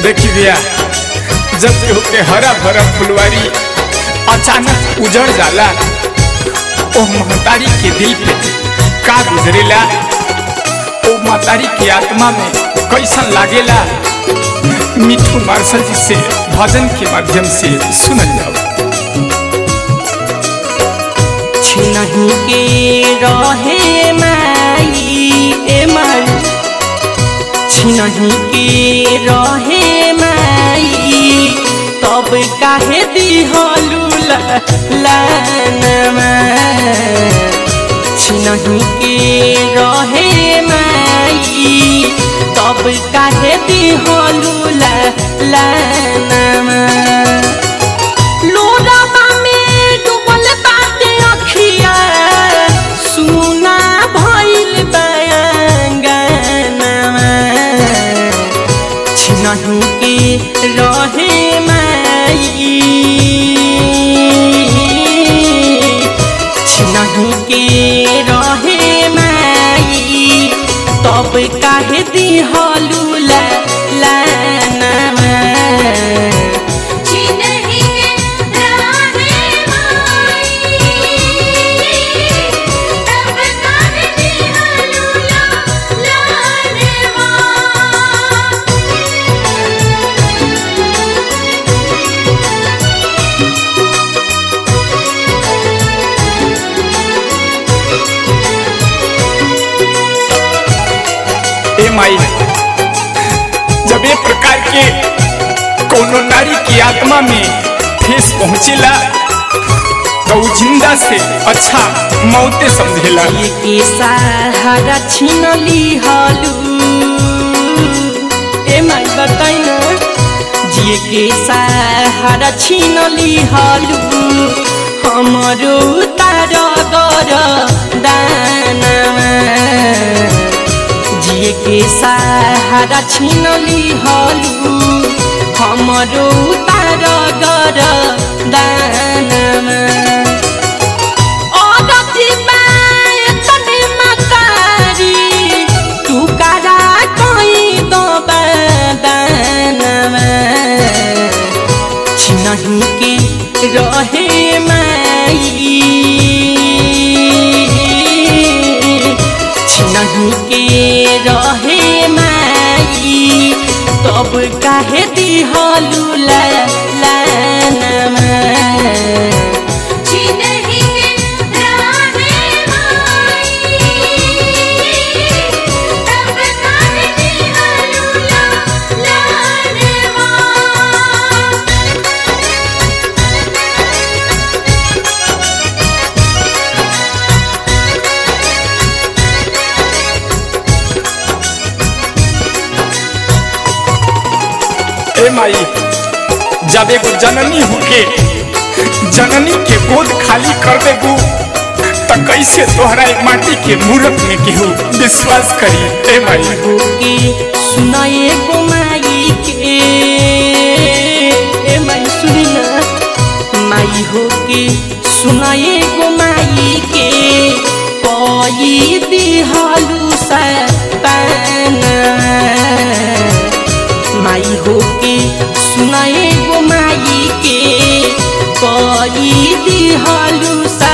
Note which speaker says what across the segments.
Speaker 1: देखी भैया जब केहू के हरा भरा फुलवारी अचानक उजड़ जाला ओ महतारी के दिल पे का गुजरेला ओ महतारी के आत्मा में कैसन लागेला मिठू मार्शल जी से भजन के माध्यम से सुनल जाओ
Speaker 2: छिनही के रहे माई ए माई छिनही के रहे माई तब काहे दिहलू लानमा छिनही के रहे माई तब काहे दिहलू लानमा लोराबा में डूबल बाटे अखिया सुना भइल बयांगनमा छिनही के रहे माई छिनही के रहे माई तब काहे दिहलू ला लानमा
Speaker 3: छिनहि राहे माई तब काहे दिहलू लानवा
Speaker 1: ए माई जब ये प्रकार के कोनो नारी की आत्मा में ठेस पहुंचेला तो उ जिंदा से अच्छा मौते समझेला
Speaker 2: जिए के सहारा छीन लिहलू ए माई बताइ न जिए के सहारा छीन लिहलू हमरो तार गर दानमा जिए के सहारा छीन लिहलू हमरो तार गर दानमा औरती बाय तने मकारी तू करा कोई दो बदनवा छिनही के रहे माई छिनही के रहे माई तब काहे दिहलू ला लानमा
Speaker 3: छिनहि राहे माई तब काहे दिहलू लानवा
Speaker 1: ए माई जब एगो जननी होके जननी के गोद खाली कर देबू त कैसे तोहरा एक माटी के मूरत में केहू विश्वास करी ए माई
Speaker 2: के सुनाए गो माई के ए माई सुनी ना माई हो के सुनाए गो माई के कोई दिहालू सा माई हो के सुनाए गो माई के कोई दिहालू सा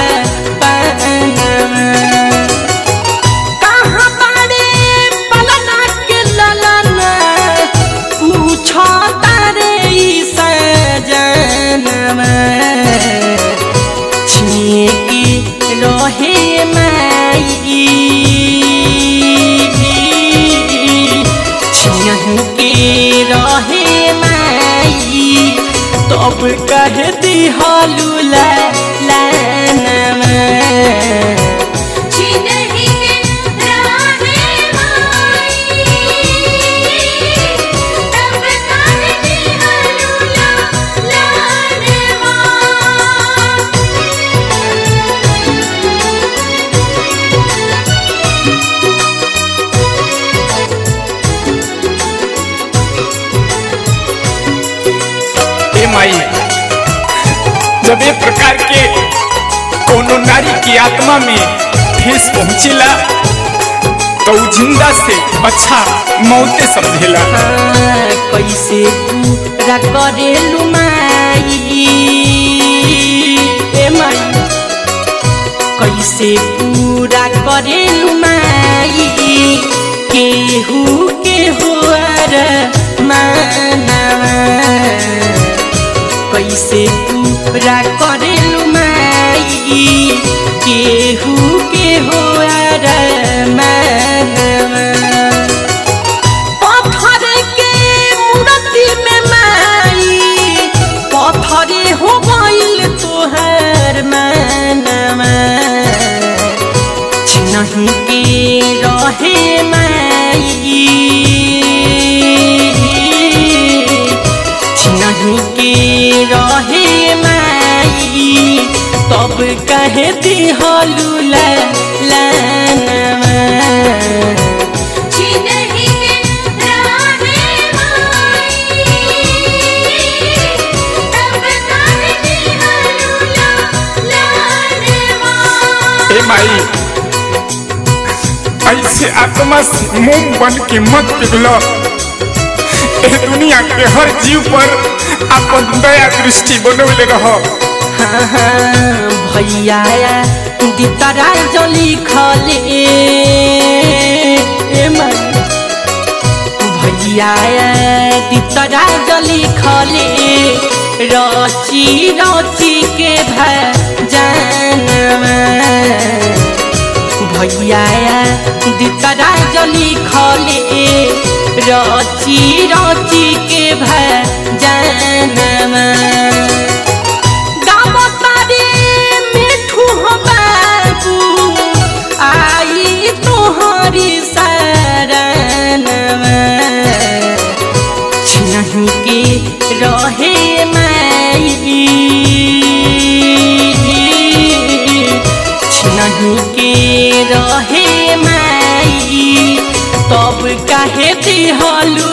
Speaker 2: कहाँ बारे पलना के ललना पूछो तारे ई सजनवा छिए के रहे माई छियहू के रहे माई तब कह दिहलू ला लानवा
Speaker 3: छिनहि राहे माई तब काहे दिहलू लानवा
Speaker 1: ए माई जब ये प्रकार के कोनो नारी की आत्मा में ठेस पहुंचेला तो उ जिंदा से अच्छा मौते समझेला
Speaker 2: हाँ, कैसे पूरा करेलु माई ए माई कैसे पूरा करेलु माई केहू के होर मानवा कैसे पूरा करेलु माई केहू के होर मानवा पत्थर के मूर्ति में माई पत्थरे हो गइल तोहर मनवा छिनही के रहे माई छिनही के रहे माई तब कहे दिहलू लानवा
Speaker 3: छिनहि के राहे माई तब काहे दिहलू लानवा
Speaker 1: ए माई ऐसे आत्मा से मोम बन के मत पिघलो ए दुनिया के हर जीव पर अपन दया दृष्टि बनौले रहो
Speaker 2: भैया दितरा जली खले ए मन भैया दितरा जली खले रची रची के भजनवा भैया दितरा जली खले रची रची के भजनवा गावतारे मिठू हो बाबू आई तोहरी शरणवा छिनही के रहे माई छिनही के रहे माई तब काहे दिहलू